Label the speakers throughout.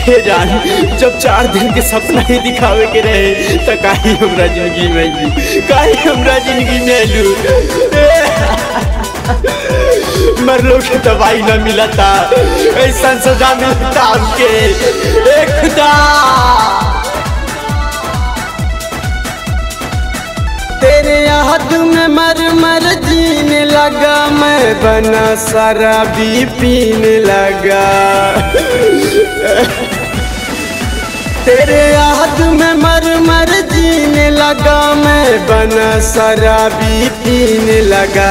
Speaker 1: हे जान जब चार दिन के सपना ही दिखावे के रहे तो काहे हमरा जिंदगी में आइलू काहे हमरा जिंदगी में आइलू मरलो के दवाई न मिला था ऐसा सजा मिलता हमके ए खुदा
Speaker 2: तेरे याद में मर मर जीने लगा मैं बना शराबी पीने लगा तेरे याद में मर मर जीने लगा मैं बना शराबी पीने लगा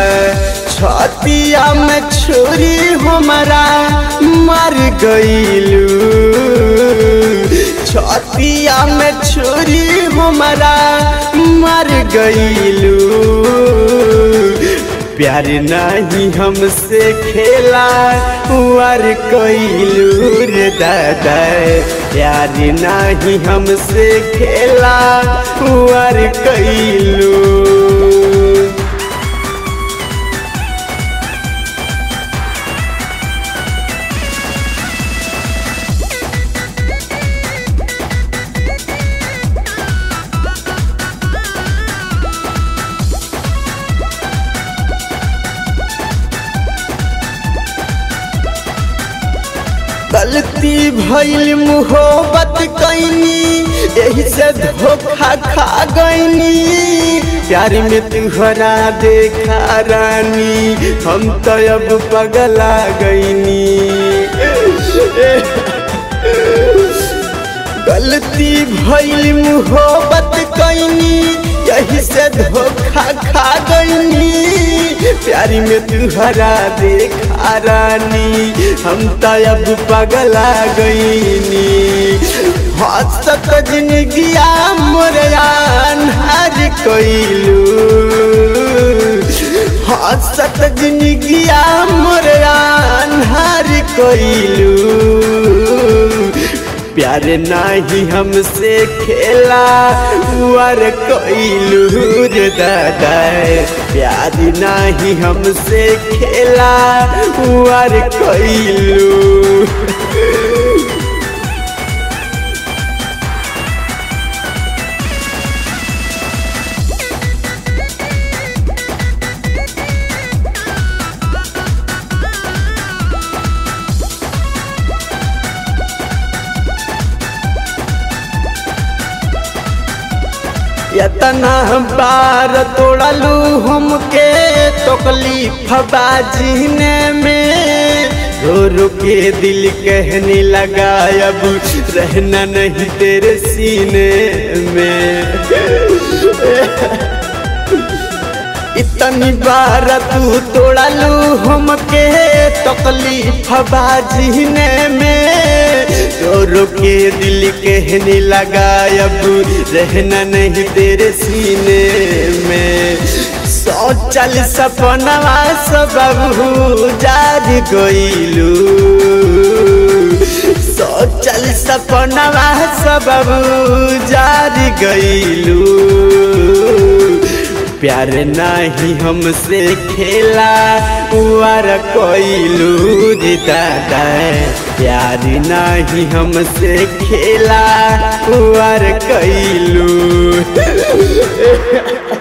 Speaker 2: छतिया में छुरी हमारा मर गईलू छतिया में छुरी हमारा मर गईलू प्यार नहीं हमसे खेला वार कैलू रे दादा प्यार नहीं हमसे खेला वार कैलू गलती भइल मुहोबत कैनी यही से धोखा खा गईनी प्यार में तुहरा देखा रानी हम तो अब पगला गईनी गलती भइल मुहोबत कैनी यही से धोखा खा गईनी प्यारी में तुहरा देखा रानी हम तो अब पगला गईनी हसत जिंदगिया मोरयान हर कोइलू हसत जिंदगिया मोरयान हर कोइलू प्यार नाही हमसे खेला वर कोइलू रे दादा प्यार नाही हमसे खेला वर कोइलू यतना बार तोड़लू हमके तकलीफ बाजीने में रो रो के दिल कहने लगा अब रहना नहीं तेरे सीने में इतनी बार तू तोड़लू हमके तकलीफ बाजीने में रो रो के दिल कहने लगा अब रहना नहीं तेरे सीने में सोचल सपनवा सब जार गईलू सोचल सपनवा सब जार गईलू प्यार नहीं हमसे खेला वार कोइलू रे दादा प्यार नहीं हमसे खेला वार कैलू